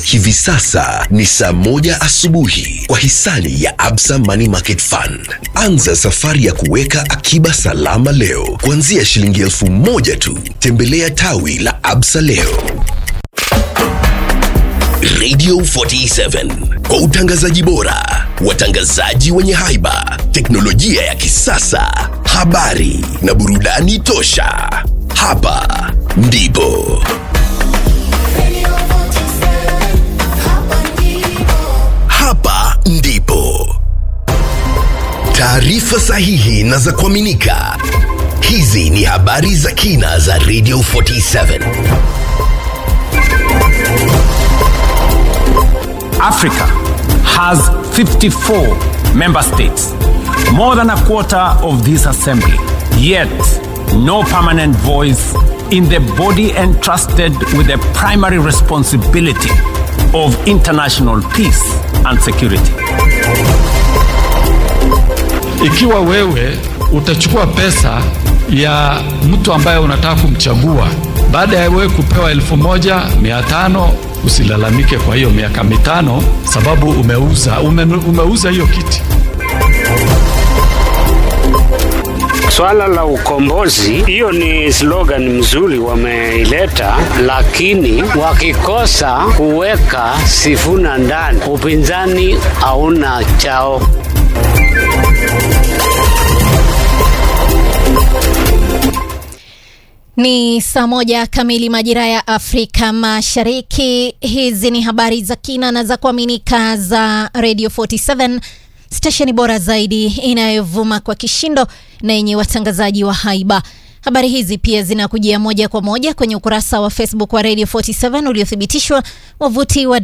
Hivi sasa ni saa moja asubuhi kwa hisani ya Absa Money Market Fund. Anza safari ya kuweka akiba salama leo kuanzia shilingi elfu moja tu. Tembelea tawi la Absa leo. Radio 47 kwa utangazaji bora, watangazaji wenye haiba, teknolojia ya kisasa, habari na burudani tosha. Hapa ndipo hapa ndipo taarifa sahihi na za kuaminika. Hizi ni habari za kina za Radio 47. Africa has 54 member states, more than a quarter of this assembly, yet no permanent voice in the body entrusted with the primary responsibility of international peace and security. Ikiwa wewe utachukua pesa ya mtu ambaye unataka kumchagua, baada ya wewe kupewa elfu moja mia tano usilalamike kwa hiyo miaka mitano, sababu umeuza ume, umeuza hiyo kiti. Swala la ukombozi, hiyo ni slogan mzuri wameileta, lakini wakikosa kuweka Sifuna ndani, upinzani hauna chao. Ni saa moja kamili majira ya Afrika Mashariki. Hizi ni habari za kina na za kuaminika za Radio 47 stesheni bora zaidi inayovuma kwa kishindo na yenye watangazaji wa haiba. Habari hizi pia zinakujia moja kwa moja kwenye ukurasa wa Facebook wa Radio 47 uliothibitishwa, wavuti wa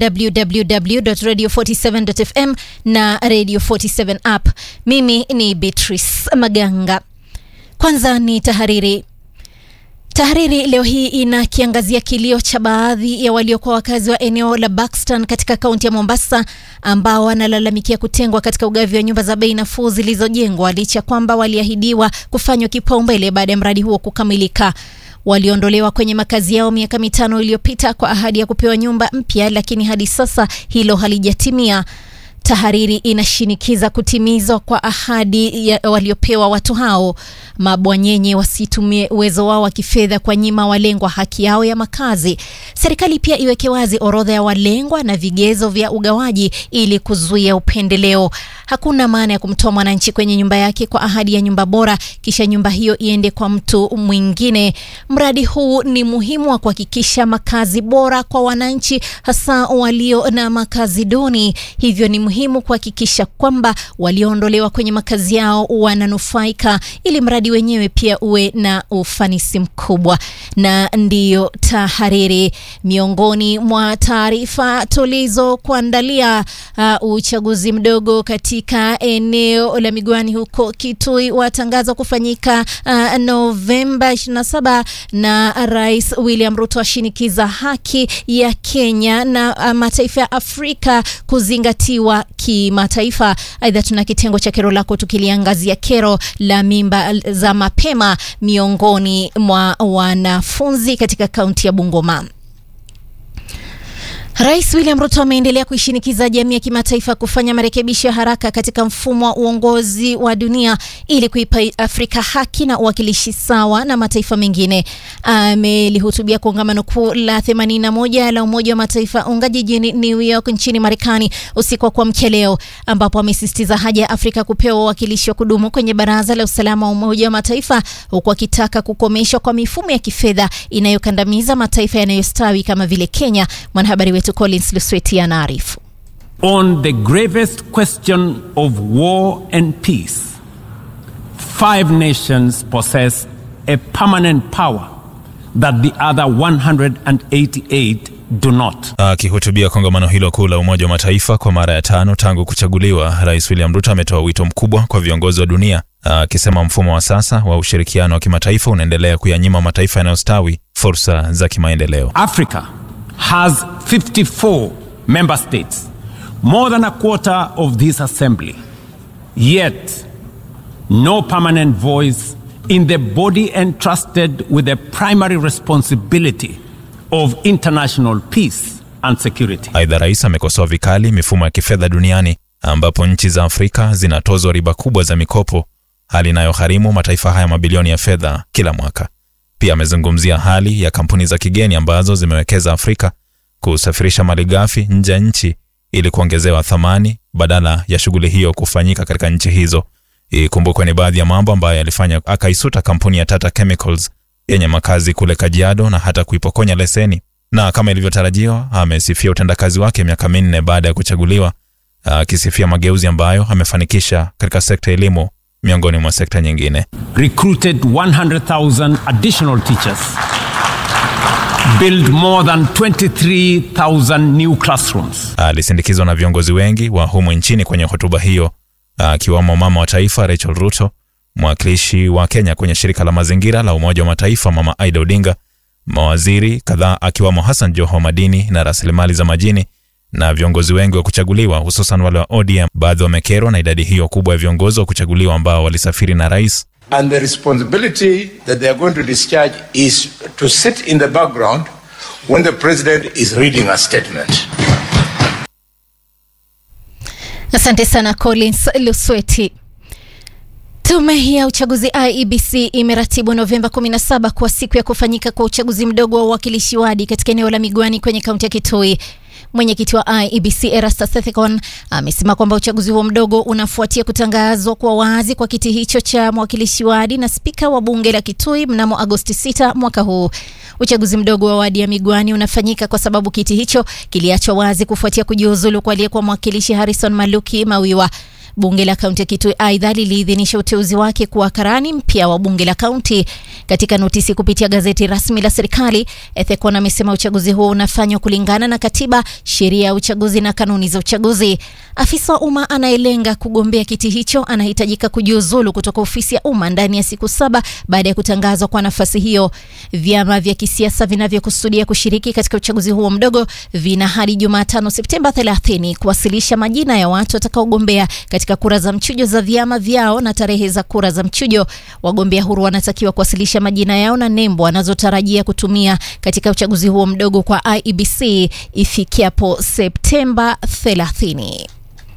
www.radio47.fm na Radio 47 app. Mimi ni Beatrice Maganga. Kwanza ni tahariri. Tahariri leo hii inakiangazia kilio cha baadhi ya waliokuwa wakazi wa eneo la Buxton katika kaunti ya Mombasa ambao wanalalamikia kutengwa katika ugavi wa nyumba za bei nafuu zilizojengwa licha kwamba waliahidiwa kufanywa kipaumbele baada ya mradi huo kukamilika. Waliondolewa kwenye makazi yao miaka mitano iliyopita kwa ahadi ya kupewa nyumba mpya, lakini hadi sasa hilo halijatimia. Tahariri inashinikiza kutimizwa kwa ahadi ya waliopewa watu hao. Mabwanyenye wasitumie uwezo wao wa kifedha kwa nyima walengwa haki yao ya makazi. Serikali pia iweke wazi orodha ya walengwa na vigezo vya ugawaji ili kuzuia upendeleo. Hakuna maana ya kumtoa mwananchi kwenye nyumba yake kwa ahadi ya nyumba bora kisha nyumba hiyo iende kwa mtu mwingine. Mradi huu ni muhimu wa kuhakikisha makazi bora kwa wananchi, hasa walio na makazi duni. Hivyo ni muhimu kuhakikisha kwamba walioondolewa kwenye makazi yao wananufaika ili mradi wenyewe pia uwe na ufanisi mkubwa. Na ndiyo tahariri, miongoni mwa taarifa tulizokuandalia, uh, uchaguzi mdogo katika eneo la Migwani huko Kitui watangazwa kufanyika uh, Novemba 27 na Rais William Ruto ashinikiza haki ya Kenya na uh, mataifa ya Afrika kuzingatiwa kimataifa. Aidha, tuna kitengo cha kero lako tukiliangazia kero la mimba za mapema miongoni mwa wanafunzi katika kaunti ya Bungoma. Rais William Ruto ameendelea kuishinikiza jamii ya kimataifa kufanya marekebisho ya haraka katika mfumo wa uongozi wa dunia ili kuipa Afrika haki na uwakilishi sawa na mataifa mengine. Amelihutubia kongamano kuu la 81 la Umoja wa Mataifa unga jijini New York nchini Marekani usiku wa kuamkia leo, ambapo amesisitiza haja ya Afrika kupewa uwakilishi wa kudumu kwenye Baraza la Usalama wa Umoja wa Mataifa, huku akitaka kukomeshwa kwa mifumo ya kifedha inayokandamiza mataifa yanayostawi kama vile Kenya. Mwanahabari wetu Collins Lusweti anaarifu. On the gravest question of war and peace, five nations possess a permanent power that the other 188 do not. Akihutubia kongamano hilo kuu la Umoja wa Mataifa kwa mara ya tano tangu kuchaguliwa, Rais William Ruto ametoa wito mkubwa kwa viongozi wa dunia, akisema mfumo wa sasa wa ushirikiano wa kimataifa unaendelea kuyanyima mataifa yanayostawi fursa za kimaendeleo. Africa has 54 member states, more than a quarter of this assembly. Yet, no permanent voice in the body entrusted with the primary responsibility of international peace and security. Aidha, rais amekosoa vikali mifumo ya kifedha duniani ambapo nchi za Afrika zinatozwa riba kubwa za mikopo, hali inayogharimu mataifa haya mabilioni ya fedha kila mwaka. Pia amezungumzia hali ya kampuni za kigeni ambazo zimewekeza Afrika kusafirisha malighafi nje ya nchi ili kuongezewa thamani badala ya shughuli hiyo kufanyika katika nchi hizo. Ikumbukwe ni baadhi ya mambo ambayo yalifanya akaisuta kampuni ya Tata Chemicals yenye makazi kule Kajiado na hata kuipokonya leseni. Na kama ilivyotarajiwa, amesifia utendakazi wake miaka minne baada ya kuchaguliwa, akisifia mageuzi ambayo amefanikisha katika sekta ya elimu miongoni mwa sekta nyingine. Recruited 100,000 additional teachers. Build more than 23,000 new classrooms. Alisindikizwa na viongozi wengi wa humu nchini kwenye hotuba hiyo, akiwamo mama wa taifa Rachel Ruto, mwakilishi wa Kenya kwenye shirika la mazingira la Umoja wa Mataifa Mama Aida Odinga, mawaziri kadhaa akiwamo Hassan Joho madini na rasilimali za majini na viongozi wengi wa kuchaguliwa hususan wale wa ODM. Baadhi wamekerwa na idadi hiyo kubwa ya viongozi wa kuchaguliwa ambao walisafiri na rais. And the responsibility that they are going to discharge is to sit in the background when the president is reading a statement. Asante sana Collins Lusweti. Tume ya uchaguzi IEBC imeratibu Novemba 17 kuwa siku ya kufanyika kwa uchaguzi mdogo wa uwakilishi wadi katika eneo la Migwani kwenye kaunti ya Kitui. Mwenyekiti wa IEBC Erastus Thekon amesema kwamba uchaguzi huo mdogo unafuatia kutangazwa kwa wazi kwa kiti hicho cha mwakilishi wadi na spika wa bunge la Kitui mnamo Agosti 6 mwaka huu. Uchaguzi mdogo wa wadi ya Migwani unafanyika kwa sababu kiti hicho kiliachwa wazi kufuatia kujiuzulu kwa aliyekuwa mwakilishi Harrison Maluki Mawiwa. Bunge la kaunti ya Kitui aidha liliidhinisha uteuzi wake kuwa karani mpya wa bunge la kaunti. Katika notisi kupitia gazeti rasmi la serikali, Ethekon amesema uchaguzi huo unafanywa kulingana na katiba, sheria ya uchaguzi na kanuni za uchaguzi. Afisa wa umma anayelenga kugombea kiti hicho anahitajika kujiuzulu kutoka ofisi ya umma ndani ya siku saba baada ya kutangazwa kwa nafasi hiyo. Vyama vya kisiasa vinavyokusudia kushiriki katika uchaguzi huo mdogo vina hadi Jumatano Septemba 30 kuwasilisha majina ya watu watakaogombea katika kura za mchujo za vyama vyao na tarehe za kura za mchujo. Wagombea huru wanatakiwa kuwasilisha majina yao na nembo wanazotarajia kutumia katika uchaguzi huo mdogo kwa IEBC ifikiapo Septemba 30.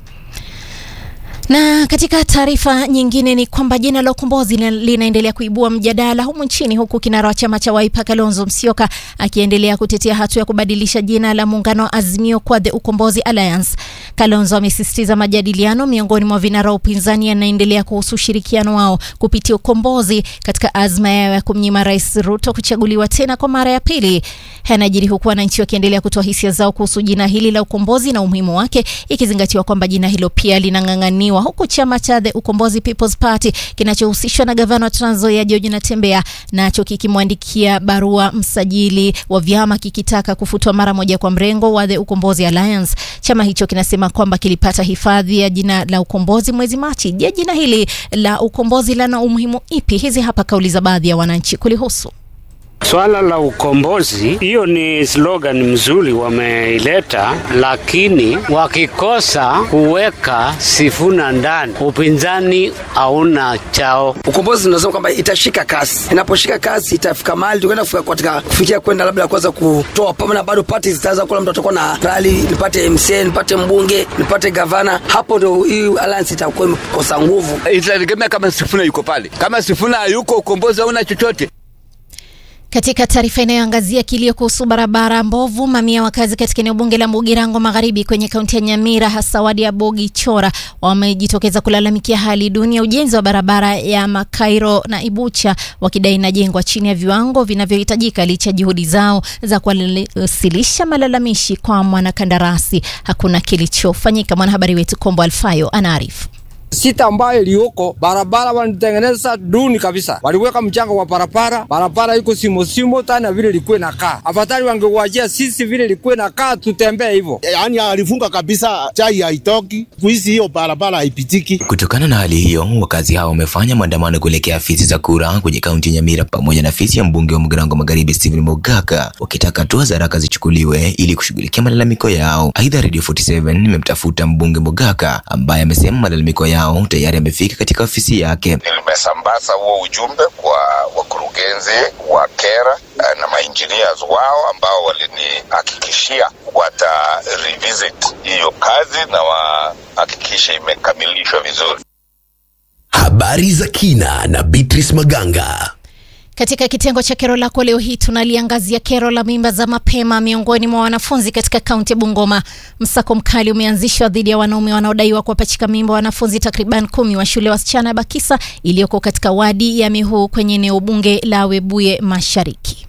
Na katika taarifa nyingine ni kwamba jina la ukombozi linaendelea kuibua mjadala humu nchini huku kinara wa chama cha Wiper Kalonzo Musyoka akiendelea kutetea hatua ya kubadilisha jina la muungano wa Azimio kwa The Ukombozi Alliance. Kalonzo amesisitiza majadiliano miongoni mwa vinara wa upinzani yanaendelea kuhusu ushirikiano wao kupitia ukombozi katika azma yao ya kumnyima Rais Ruto kuchaguliwa tena kwa mara ya pili. Yanajiri huku wananchi wakiendelea kutoa hisia zao kuhusu jina hili la ukombozi na umuhimu wake, ikizingatiwa kwamba jina hilo pia linang'ang'aniwa huku chama cha The Ukombozi People's Party kinachohusishwa na gavana wa Trans Nzoia George Natembeya nacho kikimwandikia barua msajili wa vyama kikitaka kufutwa mara moja kwa mrengo wa The Ukombozi Alliance. Chama hicho kinasema kwamba kilipata hifadhi ya jina la ukombozi mwezi Machi. Je, jina hili la ukombozi lana umuhimu ipi? Hizi hapa kauli za baadhi ya wananchi kulihusu. Swala la ukombozi, hiyo ni slogan mzuri wameileta, lakini wakikosa kuweka Sifuna ndani, upinzani hauna chao. Ukombozi tunasema kwamba itashika kasi, inaposhika kasi itafika mahali tukaenda katika kufikia kwenda labda kuweza kutoa pamana, bado party zitaanza kula, mtu atakuwa na rali, nipate MCA, nipate mbunge, nipate gavana, hapo ndio hii alliance itakuwa imekosa nguvu. Itategemea kama Sifuna yuko pale, kama Sifuna hayuko, ukombozi hauna chochote. Katika taarifa inayoangazia kilio kuhusu barabara mbovu, mamia wakazi katika eneo bunge la Mugirango Magharibi kwenye kaunti ya Nyamira, hasa wadi ya Bogi Chora, wamejitokeza kulalamikia hali duni ya ujenzi wa barabara ya Makairo na Ibucha, wakidai inajengwa chini ya viwango vinavyohitajika licha juhudi zao za kuwasilisha malalamishi kwa mwanakandarasi. Hakuna kilichofanyika. Mwanahabari wetu Kombo Alfayo anaarifu. sita ambayo iliyoko barabara wanitengeneza duni kabisa, waliweka mchanga wa barabara, barabara iko simosimo tana vile ilikuwa inakaa. Afadhali wangewajia sisi vile ilikuwa inakaa, tutembee hivyo. Yaani alifunga kabisa, chai haitoki kuhisi, hiyo barabara haipitiki. Kutokana na hali hiyo, wakazi hao wamefanya maandamano kuelekea afisi za kura kwenye kaunti ya Nyamira pamoja na afisi ya mbunge wa Mgirango Magharibi Stephen Mogaka, wakitaka hatua za haraka zichukuliwe ili kushughulikia malalamiko yao. Aidha, Radio 47 imemtafuta mbunge Mogaka ambaye amesema malalamiko yao tayari yamefika katika ofisi yake. Nimesambaza huo ujumbe kwa wakurugenzi wa kera na mainjinias wao ambao walinihakikishia wata revisit hiyo kazi na wahakikishe imekamilishwa vizuri. Habari za kina na Beatrice Maganga. Katika kitengo cha kero lako leo hii tunaliangazia kero la mimba za mapema miongoni mwa wanafunzi katika kaunti ya Bungoma. Msako mkali umeanzishwa dhidi ya wanaume wanaodaiwa kuwapachika mimba wanafunzi takriban kumi wa shule ya wasichana ya Bakisa iliyoko katika wadi ya Mihu kwenye eneo bunge la Webuye Mashariki.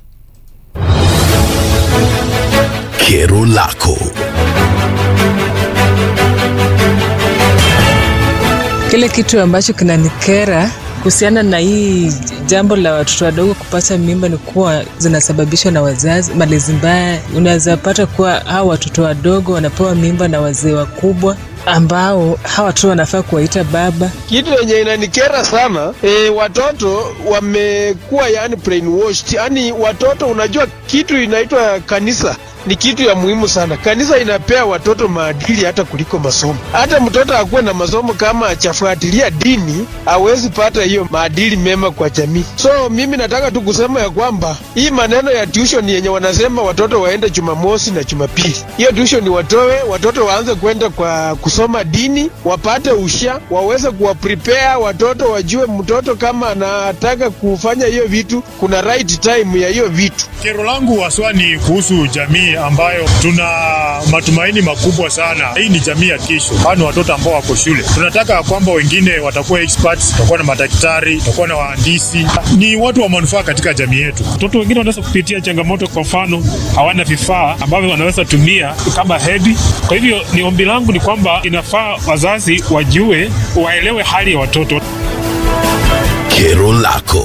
Kero lako Kile kitu ambacho kinanikera kuhusiana na hii jambo la watoto wadogo kupata mimba ni kuwa zinasababishwa na wazazi, malezi mbaya. Unaweza pata kuwa hawa watoto wadogo wanapewa mimba na wazee wakubwa ambao hawa watoto wanafaa kuwaita baba. Kitu yenye inanikera sana e, watoto wamekuwa yani brainwashed. Yani watoto, unajua kitu inaitwa kanisa ni kitu ya muhimu sana. Kanisa inapea watoto maadili hata kuliko masomo. Hata mtoto akuwe na masomo kama achafuatilia dini, hawezi pata hiyo maadili mema kwa jamii. So mimi nataka tu kusema ya kwamba hii maneno ya tuition yenye wanasema watoto waende Jumamosi na Jumapili, hiyo tuition watoe, watoto waanze kwenda kwa kusoma dini, wapate usha, waweze kuwa prepare watoto, wajue mtoto kama anataka kufanya hiyo vitu, kuna right time ya hiyo vitu. Kero langu haswa ni kuhusu jamii ambayo tuna matumaini makubwa sana. Hii ni jamii ya kesho, kwani watoto ambao wako shule, tunataka kwamba wengine watakuwa experts, watakuwa na madaktari, watakuwa na wahandisi, ni watu wa manufaa katika jamii yetu. Watoto wengine wanaweza kupitia changamoto, kwa mfano hawana vifaa ambavyo wanaweza tumia kama hedhi. Kwa hivyo ni ombi langu ni kwamba inafaa wazazi wajue, waelewe hali ya watoto. Kero lako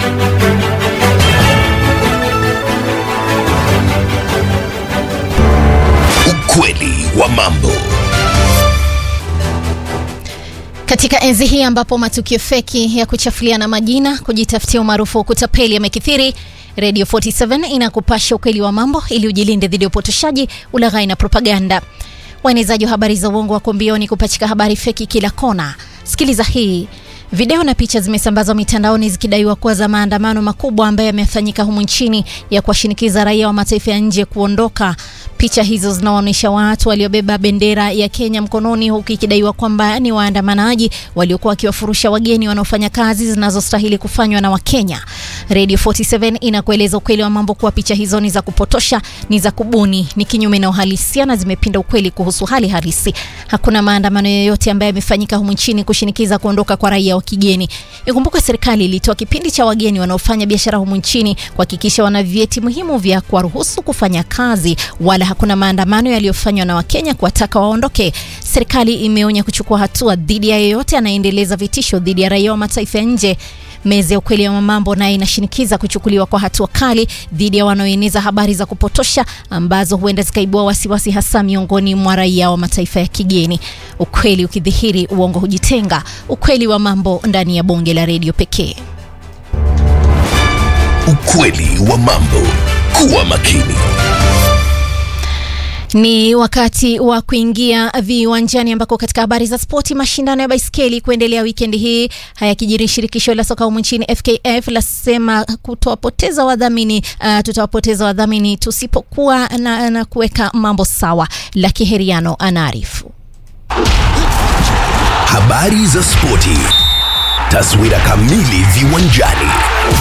ukweli wa mambo. Katika enzi hii ambapo matukio feki ya kuchafuliana majina, kujitafutia umaarufu wa kutapeli yamekithiri, Radio 47 inakupasha ukweli wa mambo ili ujilinde dhidi ya upotoshaji, ulaghai na propaganda. Waenezaji wa habari za uongo wako mbioni kupachika habari feki kila kona. Sikiliza hii. Video na picha zimesambazwa mitandaoni zikidaiwa kuwa za maandamano makubwa ambayo yamefanyika humu nchini ya kuwashinikiza raia wa mataifa ya nje kuondoka. Picha hizo zinaonyesha watu waliobeba bendera ya Kenya mkononi huku ikidaiwa kwamba ni waandamanaji waliokuwa wakiwafurusha wageni wanaofanya kazi zinazostahili kufanywa na Wakenya. Radio 47 inakueleza ukweli wa mambo kuwa picha hizo ni za kupotosha, ni za kubuni, ni kinyume na uhalisia na zimepinda ukweli kuhusu hali halisi. Hakuna maandamano yoyote ambayo yamefanyika humu nchini kushinikiza kuondoka kwa raia wa kigeni. Ikumbukwe serikali ilitoa kipindi cha wageni wanaofanya biashara humu nchini kuhakikisha wana vyeti muhimu vya kuwaruhusu kufanya kazi, wala hakuna maandamano yaliyofanywa na Wakenya kuwataka waondoke. Serikali imeonya kuchukua hatua dhidi ya yeyote anayendeleza vitisho dhidi ya raia wa mataifa ya nje. Meza ya ukweli wa mambo naye inashinikiza kuchukuliwa kwa hatua kali dhidi ya wanaoeneza habari za kupotosha ambazo huenda zikaibua wasiwasi hasa miongoni mwa raia wa mataifa ya kigeni. Ukweli ukidhihiri, uongo hujitenga. Ukweli wa mambo ndani ya bonge la redio pekee. Ukweli wa mambo. Kuwa makini. Ni wakati wa kuingia viwanjani ambako katika habari za spoti, mashindano ya baiskeli kuendelea wikendi hii. Hayakijiri, shirikisho la soka humu nchini FKF lasema kutowapoteza wadhamini, uh, tutawapoteza wadhamini tusipokuwa na, na kuweka mambo sawa. Laki Heriano anaarifu. Habari za spoti, taswira kamili viwanjani.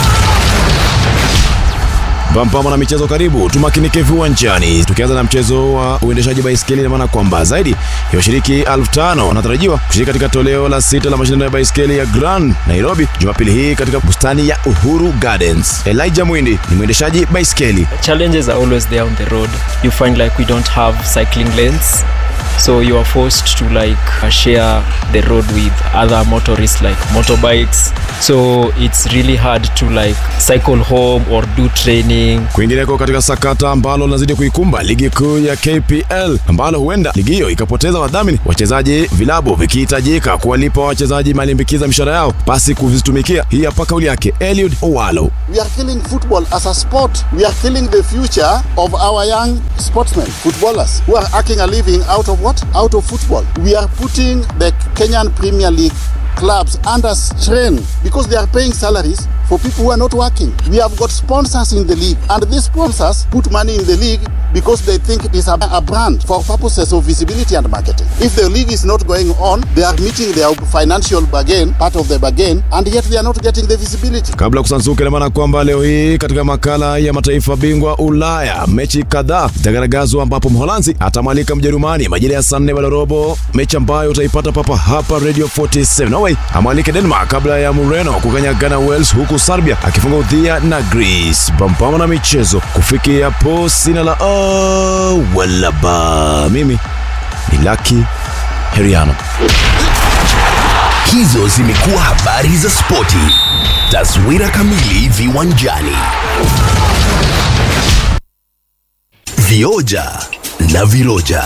Pampama na michezo karibu, tumakinike viwanjani. Tukianza na mchezo wa uendeshaji baiskeli, ina maana kwamba zaidi ya washiriki elfu tano wanatarajiwa kushiriki katika toleo la sita la mashindano ya baiskeli ya Grand Nairobi Jumapili hii katika bustani ya Uhuru Gardens. Elijah Mwindi ni mwendeshaji baiskeli. Challenges are always there on the road. You find like we don't have cycling lanes. So you are forced to like share the road with other motorists like motorbikes. So it's really hard to like cycle home or do training. Kwingineko katika sakata ambalo linazidi kuikumba ligi kuu ya KPL ambalo huenda ligi hiyo ikapoteza wadhamini, wachezaji vilabu vikihitajika kuwalipa wachezaji malimbikiza mishahara yao pasi kuvitumikia. Hii hapa kauli yake Eliud Owalo. We are killing football as a sport. We are killing the future of our young sportsmen, footballers who are making a living out of what? Out of football. We are putting the Kenyan Premier League clubs under strain because they are paying salaries for people who are not working. We have got sponsors in the league, and these sponsors put money in the league because they think it is a, a brand for purposes of visibility and marketing. If the league is not going on, they are meeting their financial bargain, part of the bargain, and yet they are not getting the visibility. Kabla ya kusanzuka, ina maana kwamba leo hii katika makala ya mataifa bingwa Ulaya mechi kadhaa zitagaragazwa, ambapo Mholanzi atamwalika Mjerumani majira ya saa nne baada ya robo, mechi ambayo utaipata papa hapa Radio 47. Norway amwalike Denmark kabla ya Mureno kukanyagana Wales, huku Serbia akifunga udhia na Greece. Pampama na michezo kufikia hapo, sina la oh, wala ba. Mimi ni Lucky Heriano. Hizo zimekuwa habari za spoti. Taswira kamili viwanjani. Vioja na viroja.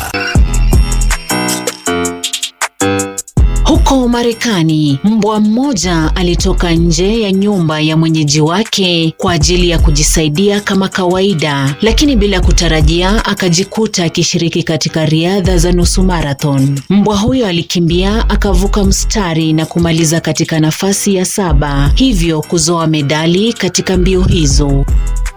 Huko Marekani, mbwa mmoja alitoka nje ya nyumba ya mwenyeji wake kwa ajili ya kujisaidia kama kawaida, lakini bila kutarajia akajikuta akishiriki katika riadha za nusu marathon. Mbwa huyo alikimbia akavuka mstari na kumaliza katika nafasi ya saba, hivyo kuzoa medali katika mbio hizo.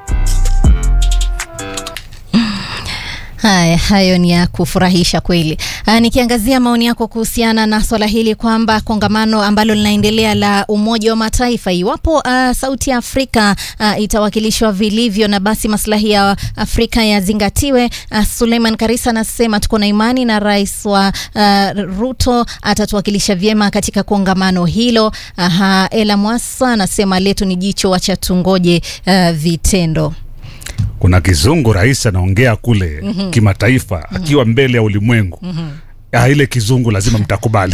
Haya, hayo ni ya kufurahisha kweli. Aa, nikiangazia maoni yako kuhusiana na swala hili kwamba kongamano ambalo linaendelea la Umoja wa Mataifa, iwapo uh, sauti ya Afrika uh, itawakilishwa vilivyo na basi maslahi ya Afrika yazingatiwe. Uh, Suleiman Karisa anasema tuko na imani na rais wa uh, Ruto atatuwakilisha vyema katika kongamano hilo. Aha, Ela Mwasa anasema letu ni jicho, wacha tungoje uh, vitendo. kuna kizungu rais anaongea kule Mhm. kimataifa akiwa mbele ya ulimwengu Mhm. Ah, ile kizungu lazima mtakubali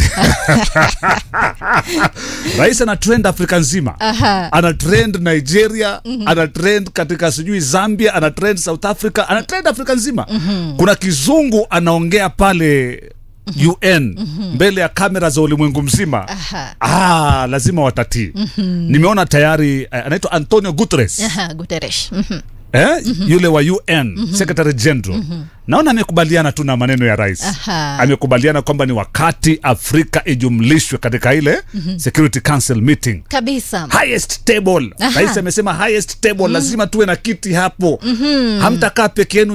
rais ana trend afrika nzima Aha. ana trend nigeria Mhm. ana trend katika sijui zambia ana trend south africa ana trend afrika nzima Mhm. kuna kizungu anaongea pale un mbele ya kamera za ulimwengu mzima Aha. ah, lazima watatii Mhm. nimeona tayari eh, anaitwa antonio guterres Aha, Guterres. Mhm. eh? Mhm. yule wa un Mhm. secretary general Mhm. naona amekubaliana tu na maneno ya rais Aha. amekubaliana kwamba ni wakati afrika ijumlishwe katika ile Mhm. security council meeting Kabisa. highest table Aha. rais amesema highest table Mhm. lazima tuwe na kiti hapo Mhm. hamtakaa peke yenu